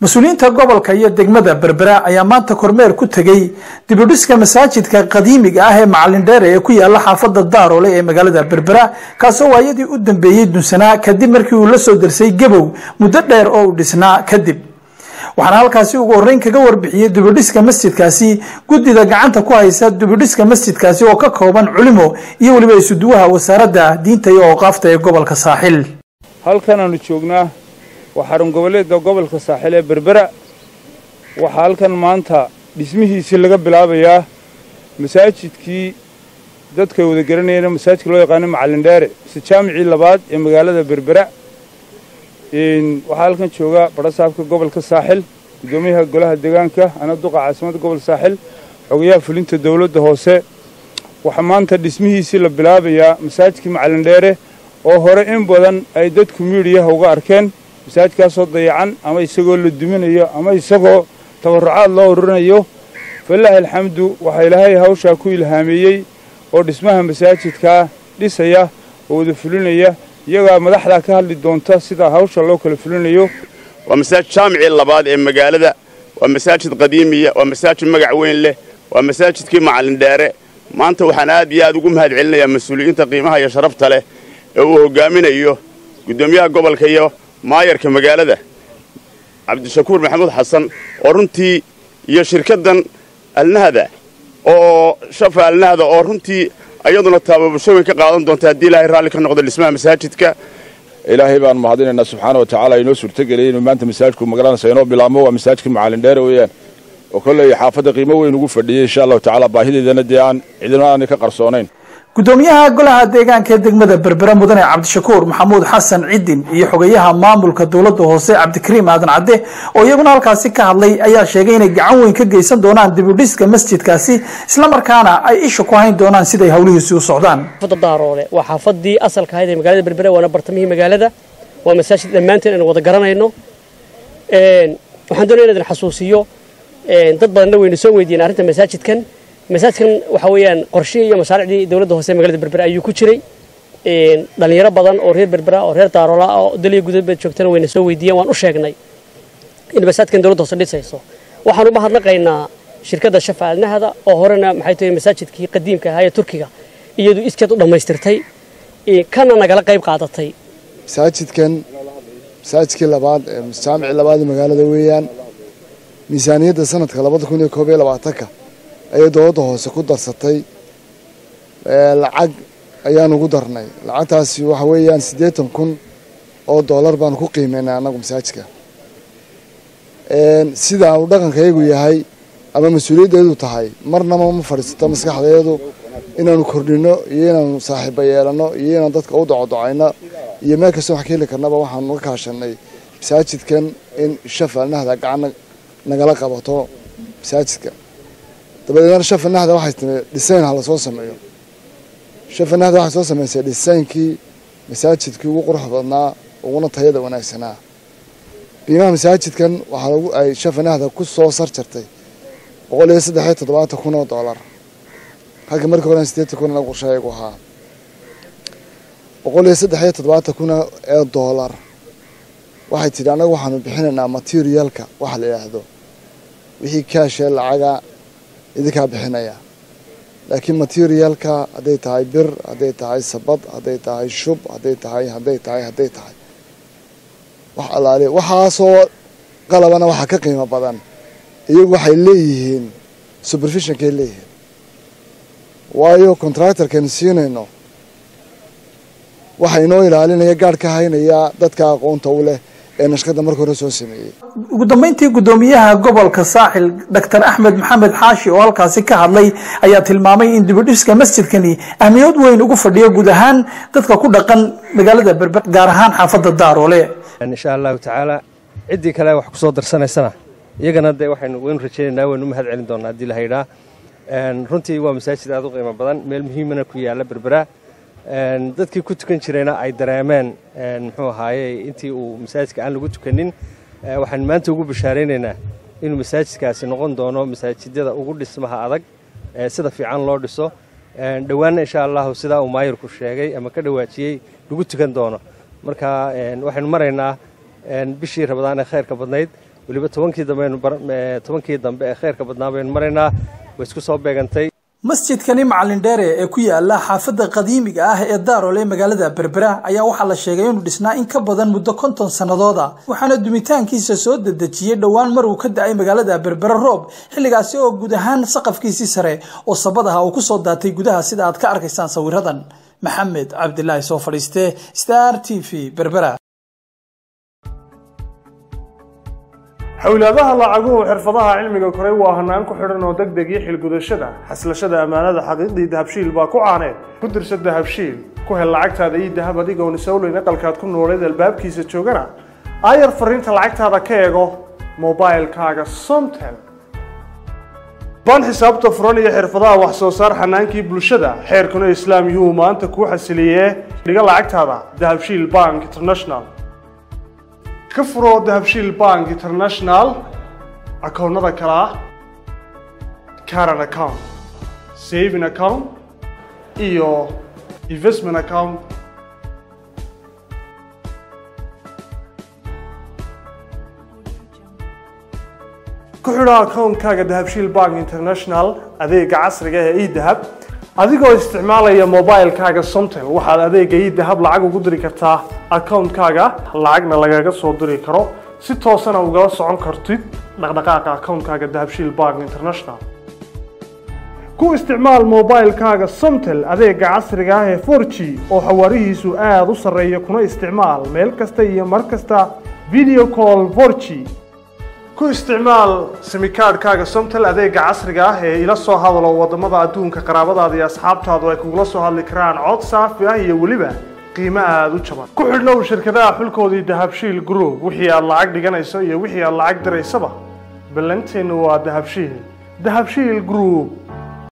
mas-uuliyiinta gobolka iyo degmada berbera ayaa maanta kormeer ku tegey dibudhiska masaajidka qadiimiga ah ee macalin dheere ee ku yaala xaafada daaroole ee magaalada berbera kaasoo waayadii u dambeeyey dunsanaa kadib markii uu la soo darsay gabow muddo dheer oo uu dhisnaa kadib waxaana halkaasi ugu horreyn kaga warbixiyey dibudhiska masjidkaasi guddida gacanta ku haysa dibudhiska masjidkaasi oo ka kooban culimo iyo weliba isuduwaha wasaaradda diinta iyo awqaafta ee gobolka saaxil halkan aanu joognaa waa xarun goboleedka gobolka saaxil ee berbera waxaa halkan maanta dhismihiisii laga bilaabayaa masaajidkii dadka wada garanayeen masaajidka loo yaqaano macalin dheere mise jaamicii labaad ee magaalada berbera waxaa halkan jooga badhasaabka gobolka saaxil guddoomiyaha golaha deegaanka ana duqa caasimadda gobolka saaxil xogayaha fulinta dowladda hoose waxaa maanta dhismihiisii la bilaabayaa masaajidkii macalin dheere oo hore in badan ay dadku miidhiyaha uga arkeen masaajidkaasoo dayacan ama isagoo la duminayo ama isagoo tabarrucaad loo ururinayo falaahi alxamdu waxaa ilaahay hawshaa ku ilhaameeyey oo dhismaha masaajidkaa dhisaya oo wada fulinaya iyagaa madaxdaa ka hadli doonta sida hawsha loo kala fulinayo waa masaajid jaamicii labaad ee magaalada waa masaajid qadiimiya waa masaajid magac weyn leh waa masaajidkii macalin dheere maanta waxaan aad iyo aad ugu mahad celinayaa mas-uuliyiinta qiimaha iyo sharafta leh ee uu hoggaaminayo guddoomiyaha gobolka iyo maayarka magaalada cabdishakuur maxamuud xasan oo runtii iyo shirkaddan alnahda oo shafa alnahda oo runtii ayaduna taababasho weyn ka qaadan doonta haddii ilaahay raalli ka noqdo dhismaha masaajidka ilaahay baan mahadinaynaa subxaana wa tacaala inoo suurtageliyay inuu maanta masaajidku magaranaysa inoo bilaabmo waa masaajidkii macalin dheere weeyaan oo kolley xaafadda qiimo weyn ugu fadhiyey insha allahu tacaala baahideedana dee aan cidina aanay ka qarsoonayn gudoomiyaha golaha deegaanka ee degmada berbera mudane cabdishakuur maxamuud xasan cidin iyo xogayaha maamulka dowladda hoose cabdikariim aadan cadde oo iyaguna halkaasi ka hadlay ayaa sheegay inay gacan weyn ka geysan doonaan dibudhiska masjidkaasi islamarkaana ay isha ku hayn doonaan siday howlihiisi u socdaan xaafadda daaroole waa xaafadii asalka ahayd ee magaalada berbera waana bartamihii magaalada waa masaajid dhammaanteen aynu wada garanayno waxaan doonaya inaan idin xasuusiyo dad badanna waynu soo weydiiyeen arrinta masaajidkan masaajidkan waxa weeyaan qorshihii iyo mashaariicdii dowladda hoose ee magaalada berbera ayuu ku jiray dhalinyaro badan oo reer berbera oo reer daaroola oo daliya gudabeed joogtana wayna soo weydiiyeen waan u sheegnay in masaajidkan dowladda hoose dhisayso waxaan uma hadnaqaynaa shirkadda shafa alnahda oo horena maxay tahay masaajidkii qadiimka ahaa ee turkiga iyadu iskeed u dhammaystirtay kana nagala qayb qaadatay masaajidkan masaajidkii labaad ee jaamicii labaad ee magaalada weeyaan miisaaniyadda sanadka labada kun iyo koob iyo labaatanka ayay dowladda hoose ku darsatay lacag ayaan ugu darnay lacagtaasi waxa weeyaan siddeetan kun oo dollar baanu ku qiimeynay annagu masaajidka sida uu dhaqankayagu yahay ama mas-uuliyaddeedu tahay marnaba ma fadhiisato maskaxdeedu inaanu kordhino iyo inaanu saaxiiba yeelano iyo inaan dadka u docodocayno iyo meel kastoo wax ka heli karnaba waxaanu ka kaashanay masaajidkan in shafalnahda gacan nagala qabato masaajidka dabadeedna shafanahda waxay timi dhisayn ha lasoo sameeyo shafanahda waxay soo samaysay dhisaynkii masaajidkii ugu qurux badnaa uguna tayada wanaagsanaa qiimaha masaajidkan waxaa lagu ay shafanahda ku soo sar jartay boqol iyo saddex iyo toddobaatan kun oo dollar halka markii horen sideetan kun inagu qorshayagu ahaa boqol iyo saddex iyo toddobaatan kun ee dollar waxay tidhi annagu waxaanu bixinaynaa materialka waxa la yidhaahdo wixii kaashee lacaga idinkaa bixinaya laakiin materialka hadday tahay bir hadday tahay sabad hadday tahay shub hadday tahay hadday tahay hadday tahay wax alaali waxaasoo qalabana waxaa ka qiimo badan iyagu waxay leeyihiin supervisionkay leeyihiin waayo contractorkan siinayno waxa inoo ilaalinaya gaadh ka haynaya dadka aqoonta u leh ee nashqada marka hore soo sameeyey ugu dambeyntii guddoomiyaha gobolka saaxil doctor axmed maxamed xaashi oo halkaasi ka hadlay ayaa tilmaamay in dibudhiska masjidkani ahmiyad weyn ugu fadhiyo guud ahaan dadka ku dhaqan magaalada berber gaar ahaan xaafadda daaroole insha allahu tacaala ciddii kale wax ku soo darsanaysana iyagana dee waxaynu waynu rajaynaynaa waynu mahad celin doonaa haddii la haydhaa runtii waa masaajid aad u qiimo badan meel muhiimana ku yaalla berbera dadkii ku tukan jirayna ay dareemeen muxuu ahaaye intii uu masaajidka aan lagu tukanin waxaan maanta ugu bashaaraynaynaa inuu masaajidkaasi noqon doono masaajidada ugu dhismaha adag sida fiican loo dhiso dhowaanna insha allahu sidaa uu maayirku sheegay ama ka dhawaajiyey lagu tukan doono marka waxaynu maraynaa bishii rabadaan ee khayrka badnayd weliba tobankii dambe tobankii dambe ee khayrka badnaa baynu maraynaa way isku soo beegantay masjidkani macalin dheere ee ku yaala xaafadda qadiimiga ah ee daarool ee magaalada berbera ayaa waxaa la sheegay inuu dhisnaa in ka badan muddo konton sannadooda waxaana dumitaankiisa soo dedejiyey dhowaan mar uu ka da-ay magaalada berbera roob xilligaasi oo guud ahaan saqafkiisii sare oo sabadaha uu kusoo daatay gudaha sida aad ka arkaysaan sawiradan maxamed cabdilaahi soo fadhiiste star t v berbera xowlaadaha lacaguhu xirfadaha cilmiga koray waa hanaan ku xidhan oo deg deg iyo xilgudashada xaslashada ammaanada xaqiiqdii dahabshiil baa ku caaneed ku dirsa dahabshiil ku hel lacagtaada iyo dahab adigoon isowleyn aqalkaad ku nooleed albaabkiisa joogana aayar fariinta lacagtaada ka eego mobilkaaga somtel baan xisaabta furan iyo xirfadaha wax soo saar xanaankii bulshada xeerkuna islaam yuu maanta kuu xasiliyee dhiga lacagtaada dahabshiil bank international ka furo dahabshiil bank international akoonnada kale ah caran account saving account iyo investment account ku xidho akoonkaaga dahabshiil bank international adeega casriga ee edahab adigoo isticmaalaya mobilkaaga somtel waxaad adeega edahab lacag ugu diri kartaa akoonkaaga lacagna lagaga soo diri karo si toosana ugala socon kartid dhaqdhaqaaqa akoonkaaga dahabshiil bank international ku isticmaal mobilkaaga somtel adeega casriga ah ee 4g oo xawaarihiisu aada u sarreeya kuna isticmaal meel kasta iyo mar kasta video call 4g ku isticmaal simikaadhkaaga somtel adeega casriga ah ee ila soo hadalo wadamada adduunka qaraabadaada iyo asxaabtaadu ay kugula soo hadli karaan cod saafi ah iyo weliba qiimo aada u jaban ku xidhnow shirkadaha xulkoodii dahabshiil group wixii aad lacag dhiganayso iyo wixii aad lacag diraysaba ballanteennu waa dahabshiil dahabshiil group